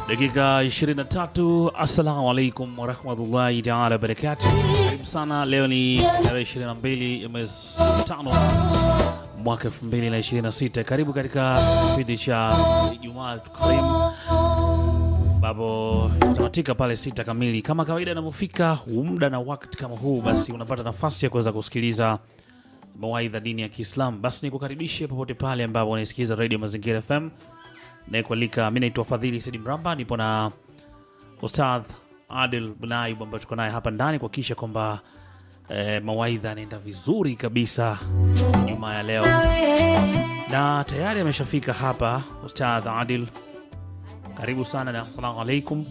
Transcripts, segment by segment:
Dakika 23. Assalamu alaikum warahmatullahi taala wabarakatu. Karibu sana. Leo ni tarehe 22 ya mwezi tano mwaka 2026. Karibu katika kipindi cha Ijumaa Karimu ambapo tutamatika pale sita kamili kama kawaida. Inapofika muda na wakati kama huu, basi unapata nafasi ya kuweza kusikiliza mawaidha dini ya Kiislamu. Basi nikukaribishe popote pale ambapo unaisikiliza Radio Mazingira FM nayekualika. Mi naitwa Fadhili Sidi Mramba, nipo na Ustadh Adil Bunaib ambayo tuko naye hapa ndani kuhakikisha kwamba eh, mawaidha yanaenda vizuri kabisa Jumaa ya leo, na tayari ameshafika hapa Ustadh Adil. Karibu sana na assalamu alaikum.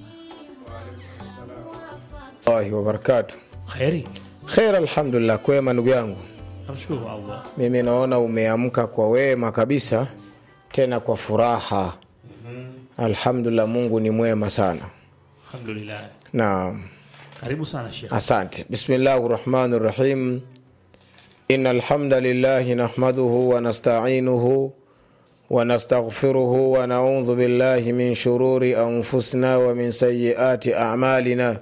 Allahi wabarakatu. Kheri, Khair, alhamdulillah. Kwema ndugu yangu, namshukuru Allah. mimi naona umeamka kwa wema kabisa, tena kwa furaha. Alhamdulillah, Mungu ni mwema sana. Alhamdulillah, Naam, karibu sana Sheikh. asante. Bismillahi rahmani rahim. Inna alhamda lillahi nahmaduhu wa nasta'inuhu wa nastaghfiruhu wa na'udhu billahi min shururi anfusina wa min sayyiati a'malina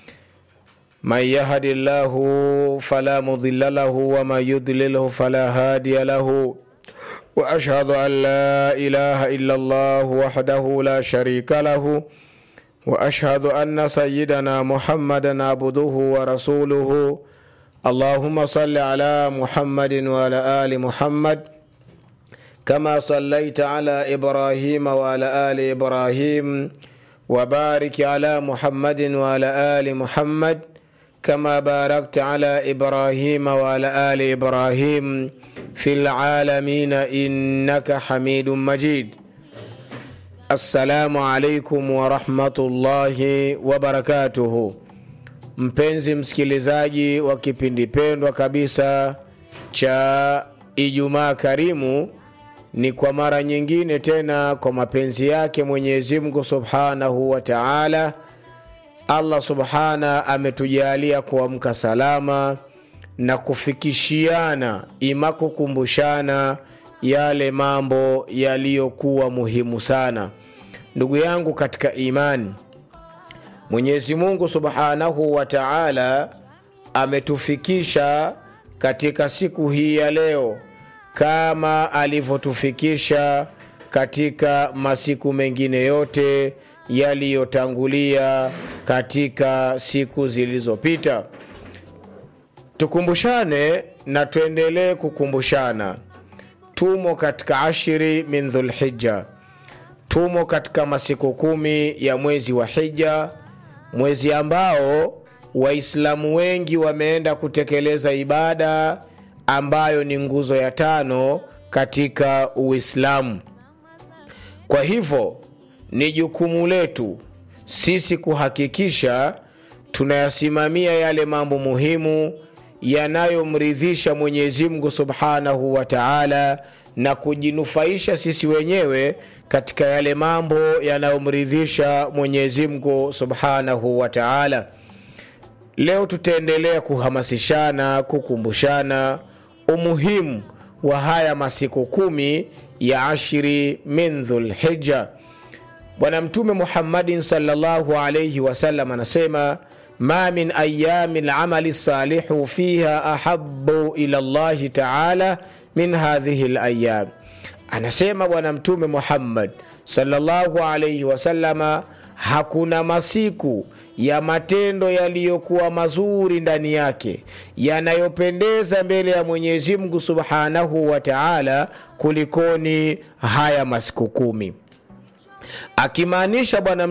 من يهد الله فلا مضل له ومن يضلله فلا هادي له واشهد ان لا اله الا الله وحده لا شريك له واشهد ان سيدنا محمدا عبده ورسوله اللهم صل على محمد وعلى ال محمد كما صليت على ابراهيم وعلى ال ابراهيم وبارك على محمد وعلى ال محمد كما باركت على ابراهيم وعلى ال ابراهيم في العالمين انك حميد مجيد السلام عليكم ورحمه الله وبركاته mpenzi msikilizaji wa kipindi pendwa kabisa cha ijumaa karimu ni kwa mara nyingine tena kwa mapenzi yake mwenyezi mungu subhanahu wa taala allah subhana ametujalia kuamka salama na kufikishiana ima kukumbushana yale mambo yaliyokuwa muhimu sana ndugu yangu katika imani mwenyezi mungu subhanahu wa taala ametufikisha katika siku hii ya leo kama alivyotufikisha katika masiku mengine yote yaliyotangulia katika siku zilizopita tukumbushane na tuendelee kukumbushana tumo katika ashiri min dhulhija tumo katika masiku kumi ya mwezi wa hija mwezi ambao waislamu wengi wameenda kutekeleza ibada ambayo ni nguzo ya tano katika uislamu kwa hivyo ni jukumu letu sisi kuhakikisha tunayasimamia yale mambo muhimu yanayomridhisha mwenyezi mungu subhanahu wa taala na kujinufaisha sisi wenyewe katika yale mambo yanayomridhisha mwenyezi mungu subhanahu wa taala leo tutaendelea kuhamasishana kukumbushana umuhimu wa haya masiku kumi ya ashiri min dhulhija bwana mtume muhammadin salllahu alaihi wasallam anasema ma min ayami lamali salihu fiha ahabu ila llahi taala min hadhihi layam anasema bwana mtume muhammad salllahu alaihi wasalama hakuna masiku ya matendo yaliyokuwa mazuri ndani yake yanayopendeza mbele ya mwenyezi mungu subhanahu wa taala kulikoni haya masiku kumi akimaanisha bwana